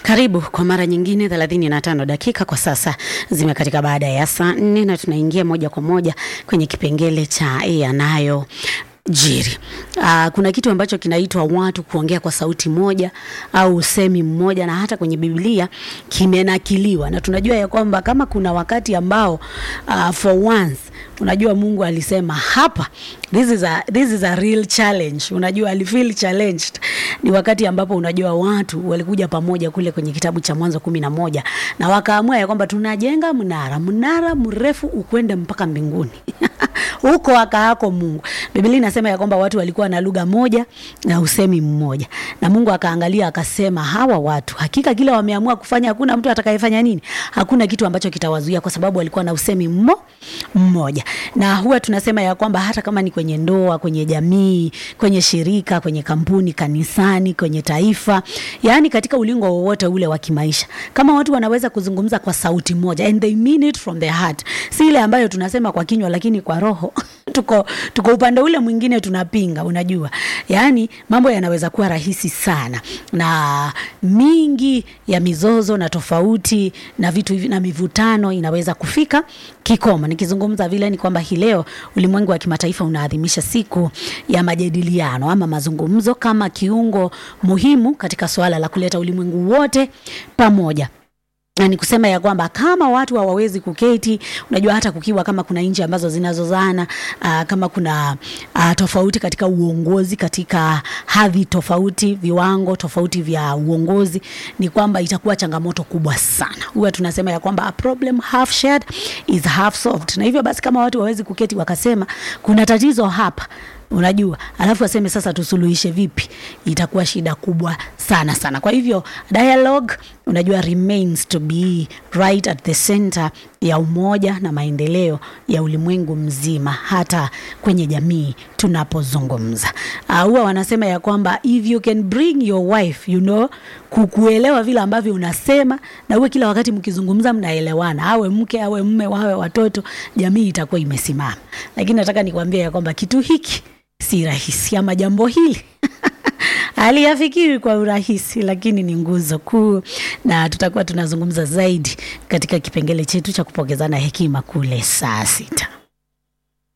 Karibu kwa mara nyingine 35 dakika kwa sasa zimekatika baada ya saa nne na tunaingia moja kwa moja kwenye kipengele cha yanayo jiri. Uh, kuna kitu ambacho kinaitwa watu kuongea kwa sauti moja au usemi mmoja, na hata kwenye Biblia kimenakiliwa, na tunajua ya kwamba kama kuna wakati ambao uh, for once unajua Mungu alisema hapa, this is a, this is a real challenge. Unajua alifeel challenged, ni wakati ambapo unajua watu walikuja pamoja kule kwenye kitabu cha Mwanzo kumi na moja na wakaamua ya kwamba tunajenga mnara, mnara mrefu ukwende mpaka mbinguni huko akaako Mungu. Biblia inasema ya kwamba watu walikuwa na lugha moja na usemi mmoja, na Mungu akaangalia akasema, hawa watu hakika kile wameamua kufanya, hakuna mtu atakayefanya nini, hakuna kitu ambacho kitawazuia, kwa sababu walikuwa na usemi mmo mmoja. Na huwa tunasema ya kwamba hata kama ni kwenye ndoa, kwenye jamii, kwenye shirika, kwenye kampuni, kanisani, kwenye taifa, yaani katika ulingo wowote ule wa kimaisha, kama watu wanaweza kuzungumza kwa sauti moja and they mean it from their heart, si ile ambayo tunasema kwa kinywa, lakini kwa roho tuko, tuko upande ule mwingine tunapinga. Unajua, yaani mambo yanaweza kuwa rahisi sana, na mingi ya mizozo na tofauti na vitu hivi na mivutano inaweza kufika kikomo. Nikizungumza vile ni kwamba hii leo ulimwengu wa kimataifa unaadhimisha siku ya majadiliano ama mazungumzo kama kiungo muhimu katika suala la kuleta ulimwengu wote pamoja na ni kusema ya kwamba kama watu hawawezi kuketi, unajua hata kukiwa kama kuna nchi ambazo zinazozana uh, kama kuna uh, tofauti katika uongozi, katika hadhi tofauti, viwango tofauti vya uongozi, ni kwamba itakuwa changamoto kubwa sana. Huwa tunasema ya kwamba a problem half shared is half solved, na hivyo basi kama watu hawawezi kuketi wakasema kuna tatizo hapa unajua alafu aseme sasa tusuluhishe vipi, itakuwa shida kubwa sana sana. Kwa hivyo dialogue, unajua remains to be right at the center ya umoja na maendeleo ya ulimwengu mzima, hata kwenye jamii tunapozungumza. Huwa uh, wanasema ya kwamba if you can bring your wife you know, kukuelewa vile ambavyo unasema na uwe kila wakati mkizungumza mnaelewana, awe mke awe mme wawe watoto, jamii itakuwa imesimama. Lakini nataka nikwambie ya kwamba kitu hiki si rahisi, ama jambo hili aliyafikiri kwa urahisi, lakini ni nguzo kuu, na tutakuwa tunazungumza zaidi katika kipengele chetu cha kupokezana hekima kule saa sita.